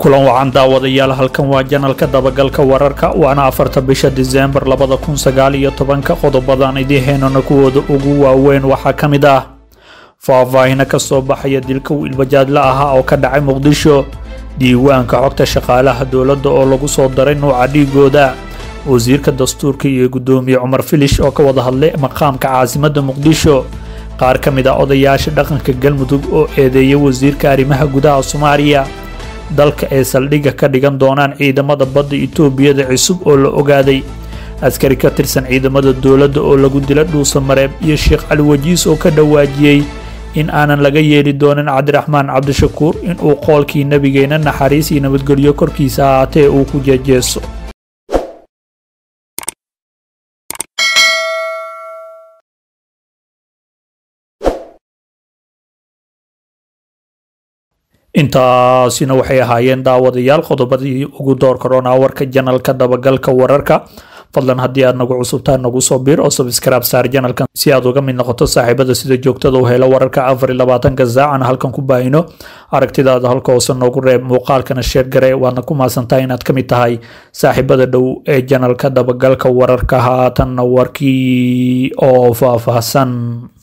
kulan wacan daawadayaal halkan waa janalka dabagalka wararka waana afarta bisha diseembar labada kun sagaal iyo tobanka qodobadan idiin heynana kuwooda ugu waaweyn waxaa ka mid ah faahfaahina ka soo baxaya dilka wiilbajaadla ahaa oo ka dhacay muqdisho diiwaanka xogta shaqaalaha dowladda oo lagu soo daray nuuca dhiigooda wasiirka dastuurka iyo guddoomiye cumar filish oo ka wada hadlay maqaamka caasimadda muqdisho qaar ka mid ah odayaasha dhaqanka galmudug oo eedeeyay wasiirka arrimaha gudaha soomaaliya dalka ay saldhigga ka dhigan doonaan ciidamada badda itoobiyada cusub oo la ogaaday askari ka tirsan ciidamada dowladda oo lagu dila dhuusa mareeb iyo sheekh cali wajiis oo ka dhawaajiyey in aanan laga yeeli doonin cabdiraxmaan cabdishakuur inuu qoolkii nebigeenna naxariis iyo nabadgelyo korkiisa ahaatee uu ku jeejeeso intaasina waxay ahaayeen daawadayaal qodobadii ugu door korona warka janalka dabagalka wararka fadlan haddii aad nagu cusubtaa nagu soo biir oo sabskraib saar janalkan si aad uga mid noqoto saaxiibada sida joogtada u helo wararka afar iyo labaatanka saacan halkan ku baahino aragtidaada halka hoose noogu reeb muuqaalkana sheer gare waadna ku maasantahay inaad ka mid tahay saaxiibada dhow ee janalka dabagalka wararka haatanna warkii oo faahfaahsan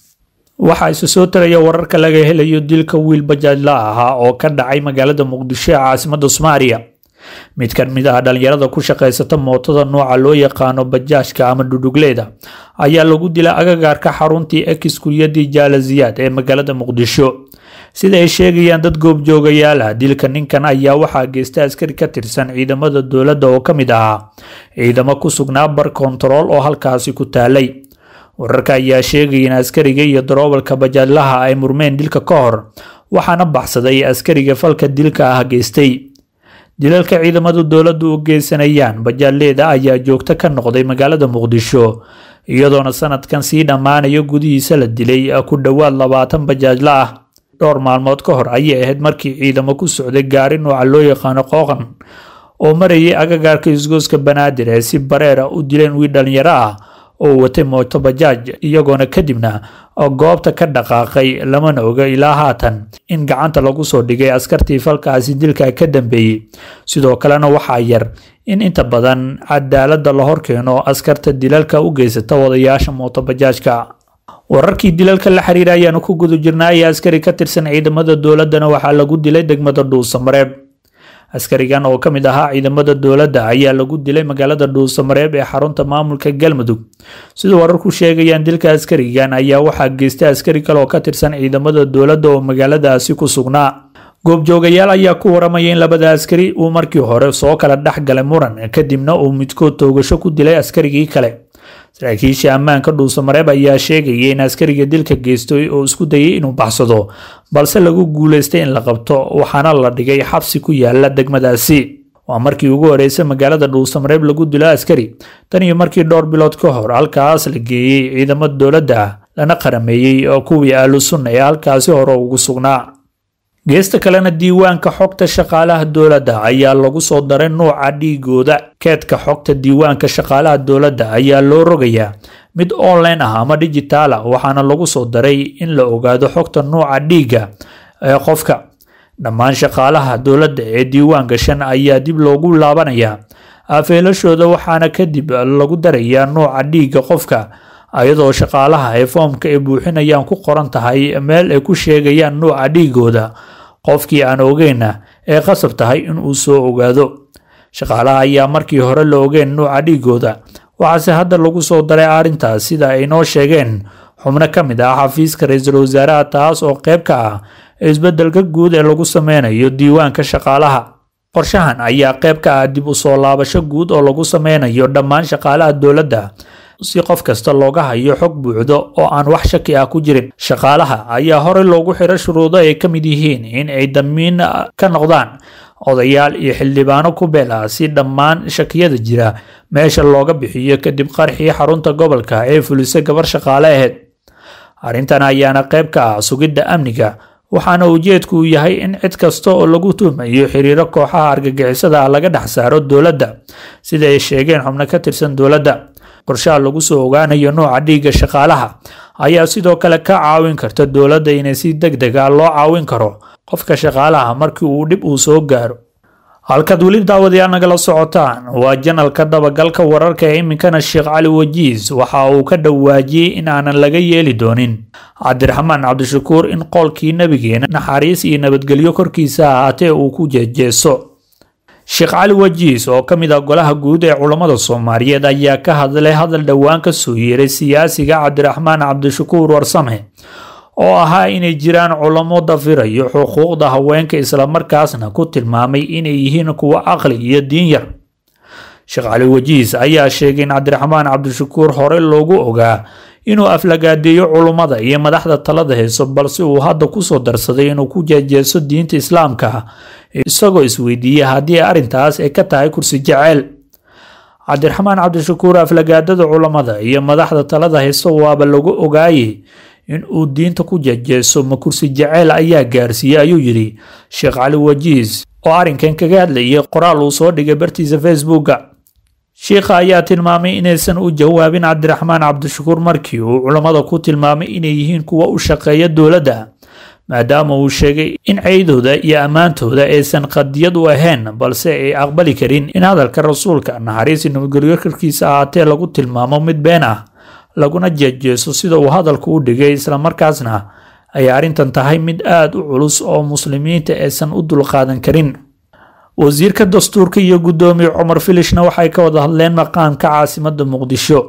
waxaa isu soo taraya wararka laga helayo dilka wiil bajaajla ahaa oo ka dhacay magaalada muqdisho ee caasimadda soomaaliya mid ka mid ah dhalinyarada ku shaqaysata mootada nooca loo yaqaano bajaajka ama dhudhugleeda ayaa lagu dila agagaarka xaruntii ex kuryadii jaalaziyaad ee magaalada muqdisho sida ay sheegayaan dad goobjoogayaal ah dilka ninkan ayaa waxaa geysta askari ka tirsan ciidamada dowladda oo ka mid ahaa ciidamo ku sugnaa bar kontarool oo halkaasi ku taalay wararka ayaa sheegaya in askariga iyo daroobalka bajaadlaha ay murmeen dilka ka hor waxaana baxsaday askariga falka dilka ah geystay dilalka ciidamadu dowladdu u geysanayaan bajaadleeda ayaa joogto ka noqday magaalada muqdisho iyadoona sanadkan sii dhammaanayo gudihiisa la dilay ku dhowaad labaatan bajaajla ah dhowr maalmood ka hor ayay ahayd markii ciidamo ku socday gaari nooca loo yaqaano qooqan oo marayay agagaarka isgooska banaadir ee si bareera u dileen wiil dhalinyaro ah oo watay mooto bajaaj iyagoona kadibna goobta ka dhaqaaqay lamana oga ilaa haatan in gacanta lagu soo dhigay askartii falkaasi dilka ka dambeeyey sidoo kalena waxaa yar in inta badan cadaaladda la horkeeno askarta dilalka u geysata wadayaasha mooto bajaajka wararkii dilalka la xiriira ayaanu ku guda jirnay askari ka tirsan ciidamada dowladdana waxaa lagu dilay degmada dhuusamareeb askarigan oo ka mid ahaa ciidamada dowladda ayaa lagu dilay magaalada dhuusamareeb ee xarunta maamulka galmudug sida wararku sheegayaan dilka askarigan ayaa waxaa geystay askari kale oo ka tirsan ciidamada dowladda oo magaaladaasi ku sugnaa goobjoogayaal ayaa ku waramaya in labada askari uu markii hore soo kala dhex galay muran kadibna uu midkood toogasho ku dilay askarigii kale saraakiisha ammaanka dhuusamareeb ayaa sheegaya in askariga dilka geystay oo isku dayay inuu baxsado balse lagu guulaystay in la qabto waxaana la dhigay xabsi ku yaala degmadaasi waa markii ugu horreysay magaalada dhuusamareeb lagu dilo askari tan iyo markii dhowr bilood ka hor halkaas la geeyey ciidamada dowladda lana qarameeyey oo kuwii ahlu sunna ee halkaasi hore ugu sugnaa geesta kalena diiwaanka xogta shaqaalaha dowladda ayaa lagu soo daray nuuca dhiigooda keedka xogta diiwaanka shaqaalaha dowladda ayaa loo rogayaa mid online ah ama digitaal ah waxaana lagu soo daray in la ogaado xogta nuuca dhiigga ee qofka dhammaan shaqaalaha dowladda ee diiwaan gashan ayaa dib loogu laabanayaa afeelashooda waxaana kadib lagu darayaa nuuca dhiigga qofka iyadoo shaqaalaha ay foomka ay buuxinayaan ku qoran tahay meel ay ku sheegayaan nuuca dhiigooda qofkii aan ogeyna ee qasab tahay inuu soo ogaado shaqaalaha ayaa markii hore la ogeen nuuca dhiigooda waxaase hadda lagu soo daray arrintaas sida ay noo sheegeen xubno ka mid ah xafiiska ra-iisul wasaaraha taas oo qayb ka ah isbeddelka guud ee lagu sameynayo diiwaanka shaqaalaha qorshahan ayaa qayb ka ah dib u soo laabasho guud oo lagu sameynayo dhammaan shaqaalaha dowladda si qof kasta looga hayo xog buuxdo oo aan wax shaki ah ku jirin shaqaalaha ayaa horey loogu xiro shuruudo ay ka mid yihiin in ay damiin ka noqdaan odayaal iyo xildhibaano ku beel ah si dhammaan shakiyada jira meesha looga bixiyo kadib qarxii xarunta gobolka ee fulisay gabar shaqaale aheyd arrintan ayaana qayb ka ah sugidda amniga waxaana ujeedku yahay in cid kasta oo lagu tuhmayo xiriiro kooxaha argagixisada ah laga dhex saaro dowladda sida ay sheegeen xubno ka tirsan dowladda qorshaha lagu soo ogaanayo nooca dhiigga shaqaalaha ayaa sidoo kale ka caawin karta dowladda inay si deg deg ah loo caawin karo qofka shaqaalaha markii uu dhib uu soo gaaro halkaad weli daawadayaal nagala socotaan waa janalka dabagalka wararka ee iminkana sheekh cali wajiis waxa uu ka dhawaajiyey in aanan laga yeeli doonin cabdiraxmaan cabdishakuur in qoolkii nebigeena naxariis iyo nabadgelyo korkiisa ahaatee uu ku jeejeeso sheekh cali wajiis oo ka mid ah golaha guud ee culammada soomaaliyeed ayaa ka hadlay hadal dhowaan ka soo yeeray siyaasiga cabdiraxmaan cabdishakuur warsame oo ahaa inay jiraan culamo dafirayo xuquuqda haweenka islamarkaasna ku tilmaamay inay yihiin kuwo caqli iyo diin yar sheekh cali wajiis ayaa sheegay in cabdiraxmaan cabdishakuur hore loogu ogaa inuu aflagaadeeyo culummada iyo madaxda talada hayso balse uu hadda kusoo darsaday inuu ku jeejeeso diinta islaamka isagoo isweydiiyey haddii arrintaas ay ka tahay kursi jeceyl cabdiraxmaan cabdishakuur aflagaadada culammada iyo madaxda talada hayso waaba lagu ogaayey in uu diinta ku jeejeeso ma kursi jaceyl ayaa gaarsiiyey ayuu yidhi sheekh cali wajiis oo arrinkan kaga hadlayay qoraal uu soo dhigay bartiisa facebooka sheikha ayaa tilmaamay inaysan u jawaabin cabdiraxmaan cabdishakuur markii uu culammada ku tilmaamay inay yihiin kuwa u shaqeeya dowladda maadaama uu sheegay in ceydooda iyo ammaantooda aysan qadiyad u ahayn balse ay aqbali karin in hadalka rasuulka naxariisi nabadgelyo korkiisa ahaatee lagu tilmaamo mid been ah laguna jeejeeso sida uu hadalku u dhigay islamarkaasna ay arrintan tahay mid aada u culus oo muslimiinta aysan u dulqaadan karin wasiirka dastuurka iyo guddoomiye cumar filishna waxay ka wada hadleen maqaamka caasimada muqdisho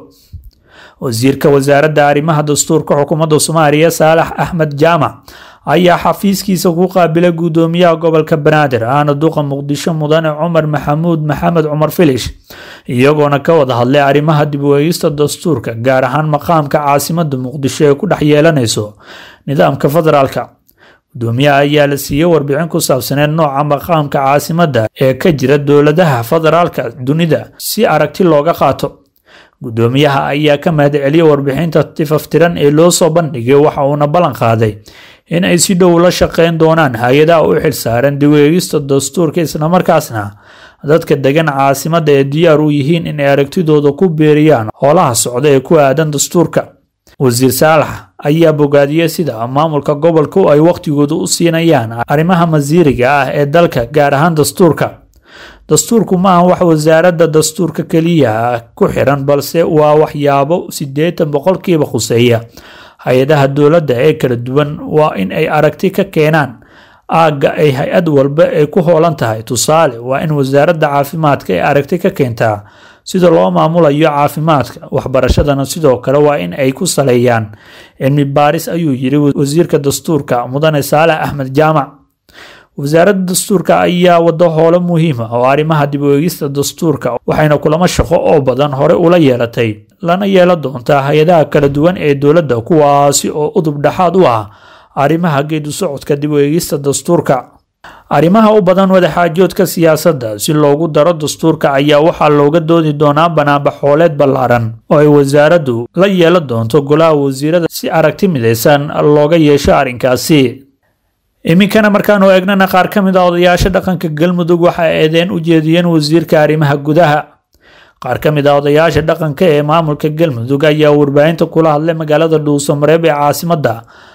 wasiirka wasaaradda arrimaha dastuurka xukuumadda soomaaliya saalax axmed jaamac ayaa xafiiskiisa ku qaabilay guddoomiyaha gobolka banaadir aana duqa muqdisho mudane cumar maxamuud maxamed cumar filish iyagoona ka wada hadlay arrimaha dib u eegista dastuurka gaar ahaan maqaamka caasimada muqdisho ee ku dhex yeelanayso nidaamka federaalka guddoomiyaha ayaa la siiyey warbixin ku saabsaneed nooca maqaamka caasimadda ee ka jira dowladaha federaalka dunida si aragti looga qaato guddoomiyaha ayaa ka mahadceliyey warbixinta tifaftiran ee loo soo bandhigay waxa uuna ballan qaaday in ay si dhow la shaqeyn doonaan hay-adaha u xilsaaran dib u eegista dastuurka islamarkaasna dadka degan caasimadda ee diyaar u yihiin inay aragtidooda ku beeriyaan howlaha socda ee ku aadan dastuurka wasiir saalax ayaa bogaadiyey sida maamulka gobolku ay wakhtigooda u siinayaan arrimaha masiiriga ah ee dalka gaar ahaan dastuurka dastuurku maaha wax wasaaradda dastuurka keliya ku xiran balse waa waxyaabo siddeetan boqolkiiba khuseeya hay-adaha dowladda ee kala duwan waa in ay aragti ka keenaan aagga ay hay-ad walba ay ku hoolan tahay tusaale waa in wasaaradda caafimaadka ay aragti ka keentaa sida loo maamulayo caafimaadka waxbarashadana sidoo kale waa in ay ku saleeyaan cilmi baaris ayuu yiri wasiirka dastuurka mudane saalax axmed jaamac wasaaradda dastuurka ayaa wado howlo muhiima oo arrimaha dib u eegista dastuurka waxayna kulamo shaqo oo badan hore ula yeelatay lana yeelan doontaa hay-adaha kala duwan ee dowladda kuwaasi oo udub dhexaad u ah arrimaha geedu socodka dib u eegista dastuurka arrimaha u badan wadaxaajoodka siyaasadda si loogu daro dastuurka ayaa waxaa looga doodi doonaa banaanbaxooleed ballaaran oo ay wasaaraddu la yeelan doonto golaha wasiirada si aragti midaysan looga yeesho arrinkaasi iminkana markaanu eegnana qaar ka mid a odayaasha dhaqanka galmudug waxa eedeen u jeediyeen wasiirka arrimaha gudaha qaar ka mid a odayaasha dhaqanka ee maamulka galmudug ayaa warbaahinta kula hadlay magaalada dhuusamareeb ee caasimadda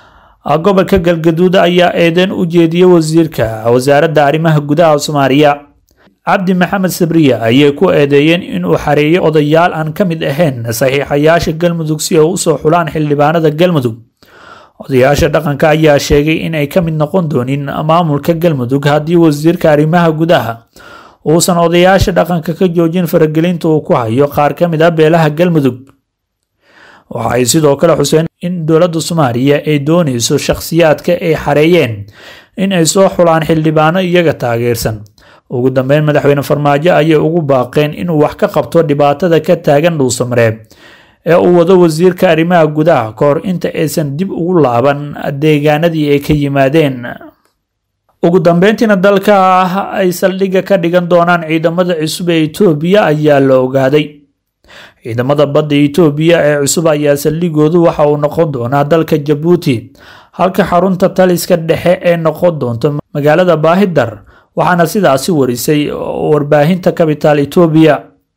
gobolka galgaduud ayaa eedeen u jeediyey wasiirka wasaaradda arrimaha gudaha soomaaliya cabdi maxamed sabriya ayay ku eedeeyeen inuu xareeyay odayaal aan ka mid ahayn saxiixayaasha galmudug si ay usoo xulaan xildhibaanada galmudug odayaasha dhaqanka ayaa sheegay inay ka mid noqon doonin maamulka galmudug haddii wasiirka arrimaha gudaha uusan odayaasha dhaqanka ka joojin faragelinta uu ku hayo qaar ka mid ah beelaha galmudug waxay sidoo kale xuseen in dowladda soomaaliya ay doonayso shakhsiyaadka ay xareeyeen in ay soo xulaan xildhibaano iyaga taageersan ugu dambeyn madaxweyne farmaajo ayay ugu baaqeen inuu wax ka qabto dhibaatada ka taagan dhuusamareeb ee uu wado wasiirka arrimaha gudaha ka hor inta aysan dib ugu laaban deegaanadii ay ka yimaadeen ugu dambeyntiina dalka ay saldhigga ka dhigan doonaan ciidamada cusub ee itoobiya ayaa la ogaaday ciidamada badda itoobiya ee cusub ayaa saldhigoodu waxa uu noqon doonaa dalka jabuuti halka xarunta taliska dhexe ee noqon doonto magaalada baahidar waxaana sidaasi warisay warbaahinta kabitaal itoobiya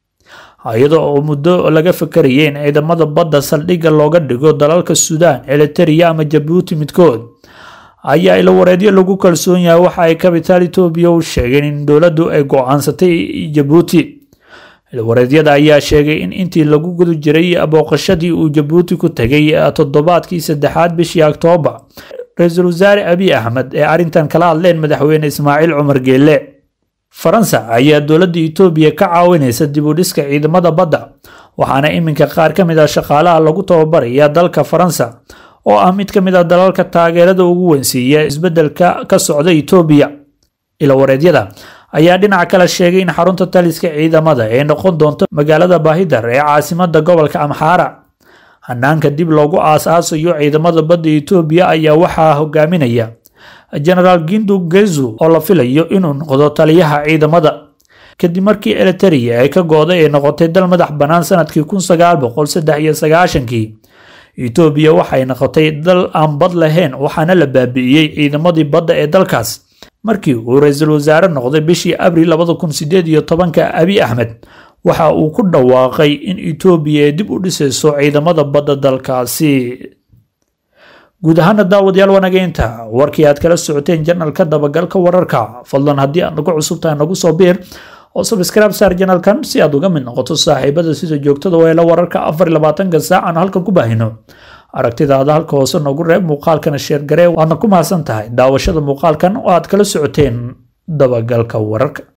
iyadoo oo muddo laga fakarayay in ciidamada badda saldhigga looga dhigo dalalka suudaan eliteria ama jabuuti midkood ayaa ilawareedyo lagu kalsoon yahay waxa ay kabitaal etoobiya u sheegeen in dowladdu ay go-aansatay jabuuti ilawareedyada ayaa sheegay in intii lagu guda jiray booqashadii uu jabuuti ku tegay toddobaadkii saddexaad bishii oktoobar ra-iisul wasaare abiy axmed ee arrintan kala hadleen madaxweyne ismaaciil cumar geelle faransa ayaa dowladda etoobiya ka caawinaysa dib u dhiska ciidamada badda waxaana iminka qaar ka mid ah shaqaalaha lagu tababaraya dalka faransa oo ah mid ka mid ah dalalka taageerada ugu weynsiiya isbeddelka ka socda etoobiya ilawareedyada ayaa dhinaca kale sheegay in xarunta taliska ciidamada ay noqon doonto magaalada baahidar ee caasimada gobolka amxaara hanaanka dib loogu aas-aasayo ciidamada badda etoobiya ayaa waxaa hogaaminaya genaraal gindu gezu oo la filayo inuu noqdo taliyaha ciidamada kadib markii eliteria ay ka go-day ay noqotay dal madax bannaan sanadkii kun sagaal boqol saddex iyo sagaashankii etoobiya waxay noqotay dal aan bad lahayn waxaana la baabi'iyey ciidamadii badda ee dalkaas markii uu ra-iisul wasaare noqday bishii abril labada kun sideed iyo tobanka abiy axmed waxa uu ku dhawaaqay in etoobiya ay dib u dhisayso ciidamada badda dalkaasi guud ahaana daawadayaal wanageynta warkii aad kala socoteen janalka dabagalka wararka fadlan haddii aad nagu cusub tahay nagu soo biir oo sabscribe saar janalkan si aad uga mid noqoto saaxiibada sida joogtada weela wararka afar iyo labaatanka saac aan halkan ku baahino aragtidaada halka hoose noogu reeb muuqaalkana sheergaree waadna ku mahadsan tahay daawashada muuqaalkan oo aad kala socoteen dabagalka wararka